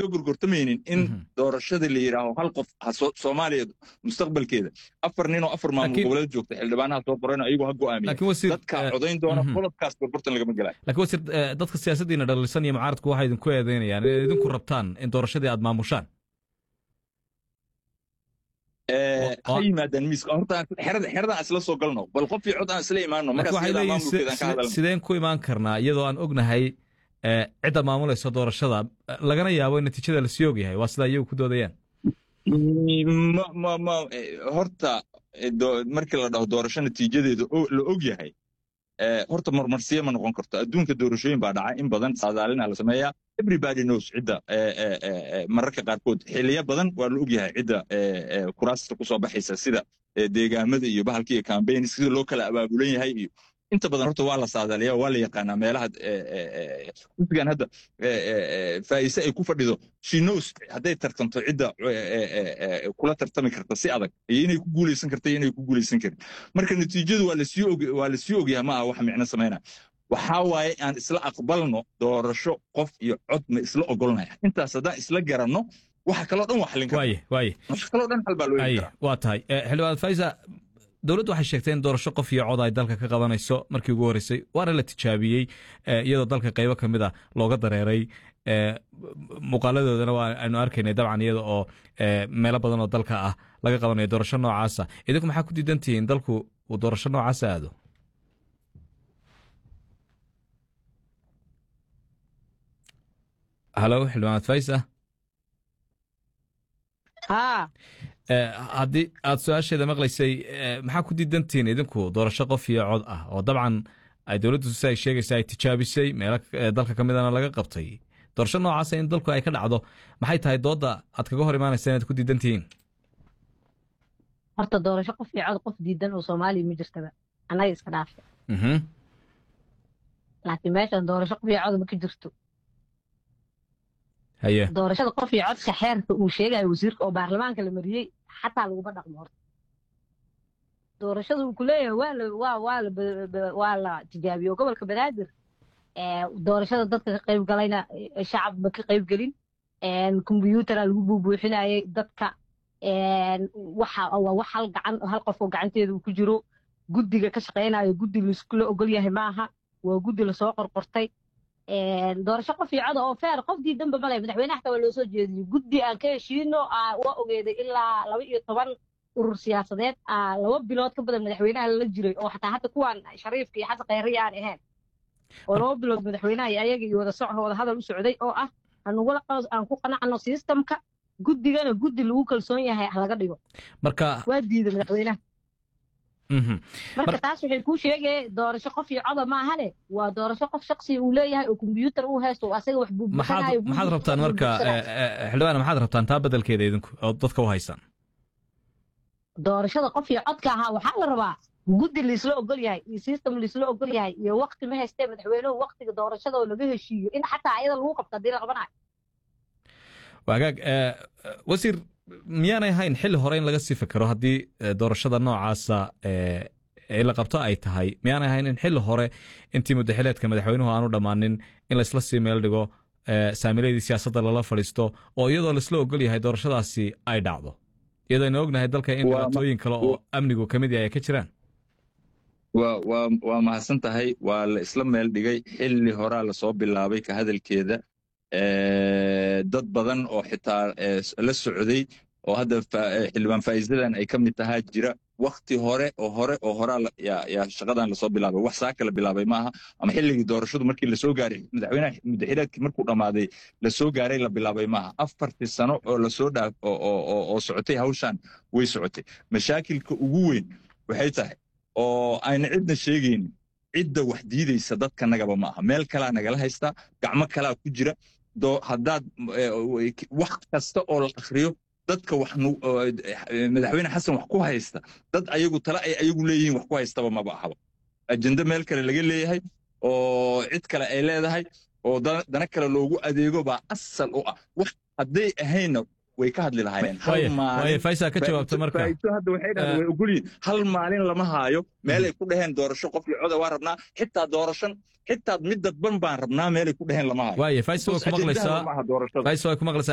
laga gorgortamaynin in doorashada la yidhaaho hal qof soomaaliya mustaqbalkeeda afar nin oo afar maamul goboleed joogta xildhibaanaha soo qorayno ayagu ha go'aamiya dadka codayn doona qodobkaas gorgortan lagama gelayo lakiin wasiir dadka siyaasaddiina dhalisan iyo mucaaradku waxay idinku eedeynayaan inay idinku rabtaan in doorashadii aad maamushaan ha yimaadaan miiska horta xeradan isla soo galno bal qof iyo cod aan isla imaano sideen ku imaan karnaa iyadoo aan ognahay cidda maamulaysa doorashada lagana yaabo in natiijada lasii ogyahay waa sidaa iyagu ku doodayaan horta markii la dhaho doorasho natiijadeeda la og yahay horta marmarsiye ma noqon karto adduunka doorashooyin baa dhaca in badan saadaalina la sameeyaa everybody knows cidda mararka qaarkood xiliyo badan waa la og yahay cidda kuraasta ku soo baxaysa sida deegaamada iyo bahalka iyo cambaign sida loo kala abaabulan yahay iyo inta badan horta waa la saadaaliya waa la yaqaanaa meelaha xisbigan hadda faa'ise ay ku fadhido shinos hadday tartanto cidda kula tartami karta si adag iyo inay ku guulaysan karta iyo inay ku guulaysan karin marka natiijadu waa lasii og waa lasii ogyahay ma aha wax micno samayna waxaa waaye aan isla aqbalno doorasho qof iyo cod ma isla ogolnaya intaas haddaan isla garanno waxa kaloo dhan waa xallin waaye waaye waxa kaloo dhan xal baa loo heli karaa waa tahay xildhibaan faisa dowladdu waxay sheegtay in doorasho qof iyo cod ay dalka ka qabanayso markii ugu horreysay waana la tijaabiyey iyadoo dalka qaybo ka mid a looga dareeray muuqaaladoodana waa aynu arkaynay dabcan iyada oo meelo badan oo dalka ah laga qabanayo doorasho noocaasa idinku maxaa ku diidan tihiin dalku uu doorasho noocaasa aado halo xildhibaanad faisa haddii aad su-aasheeda maqlaysay maxaa ku diidantihiin idinku doorasho qof iyo cod ah oo dabcan ay dowladdu si ay sheegaysa ay tijaabisay meelo dalka ka midana laga qabtay doorasho noocaasa in dalku ay ka dhacdo maxay tahay doodda aad kaga hor imaanaysa inaad ku diidan tihiin horta doorasho qof iyo cod qof diidan oo soomaaliya ma jirtaba annaga iska dhaafta laakiin meeshan doorasho qof iyo cod ma ka jirto haye doorashada qof iyo codka xeerka uu sheegayo wasiirka oo baarlamaanka la mariyey xataa laguma dhaqmo horta doorashada uu ku leeyahay waa la waa waa la waa la tijaabiyo gobolka banaadir doorashada dadka ka qayb galayna shacab ma ka qayb gelin kombyuutara lagu buubuuxinayay dadka waxa waa wax hal gacan hal qof oo gacanteeda uu ku jiro guddiga ka shaqaynayo guddi laiskula ogol yahay maaha waa guddi lasoo qorqortay doorasho qof iyo coda oo feer qof diidanba male madaxweynaha xataa waa loo soo jeediyey guddi aan ka heshiino waa ogeeday ilaa laba iyo toban urur siyaasadeed laba bilood ka badan madaxweynaha lala jiray oo xataa hadda kuwaan shariifka iyo xasan khayriya aan ahayn oo laba bilood madaxweynaha iyo ayaga iyo wada soco wada hadal u socday oo ah anugula aan ku qanacno systemka guddigana guddi lagu kalsoon yahay laga dhigo marka waa diiday madaxweynaha marka taas waxay kuu sheegaya doorasho qof iyo coda maahane waa doorasho qof shaksiya uu leeyahay oo kombyuutar uu haysto asaga wax buubuuxanayo maxaad rabtaan marka xildhibaan maxaad rabtaan taa bedelkeeda idinku oo dadka u haysaan doorashada qof iyo codka ahaa waxaa la rabaa guddi laisla ogol yahay iyo system laisla ogol yahay iyo wakti ma haystee madaxweynuhu waktiga doorashada oo laga heshiiyo in xataa ayada lagu qabto haddii la qabanayo wagaag wasiir miyaanay ahayn xilli hore in laga sii fikero haddii doorashada noocaasa ee la qabto ay tahay miyaanay ahayn in xilli hore intii muddaxileedka madaxweynuhu aanu dhammaanin in laysla sii meel dhigo saamiladii siyaasadda lala fadhiisto oo iyadoo laisla ogol yahay doorashadaasi ay dhacdo iyadoo aynu ognahay dalka in dhibaatooyin kale oo amnigu ka mid yahay ay ka jiraan waa mahadsan tahay waa la isla meel dhigay xilli horaa lasoo bilaabay ka hadalkeeda dad badan oo xitaa la socday oo hadda xildhibaan faa'iidadan ay ka mid tahaa jira wakti hore oo hore oo horaa yaa shaqadan lasoo bilaabay wax saa kala bilaabay maaha ama xilligii doorashadu markii lasoo gaaray madaxweynaha muddaxileedkii markuu dhammaaday lasoo gaaray la bilaabay maaha afartii sano oo lasoo dhaaf oo socotay hawshan way socotay mashaakilka ugu weyn waxay tahay oo ayna cidna sheegaynin cidda wax diidaysa dadkanagaba ma aha meel kalaa nagala haystaa gacmo kalaa ku jira haddaad wax kasta oo la akhriyo dadka wax madaxweyne xasan wax ku haysta dad ayagu tale ay ayagu leeyihiin wax ku haystaba maba ahaba ajende meel kale laga leeyahay oo cid kale ay leedahay oo dana kale loogu adeego baa asal u ah wax hadday ahaynna way ka hadli lahaayeen faysa ka jawaabta marka hadda waxay dhahdeen way ogolyihin hal maalin lama haayo meelay ku dhaheen doorasho qof iyo coda waa rabnaa xitaa doorashan xitaa mid dadban baan rabnaa meelay ku dhaheen lama haayo waaye faysa way ku maqlaysaa faysa way ku maqlaysaa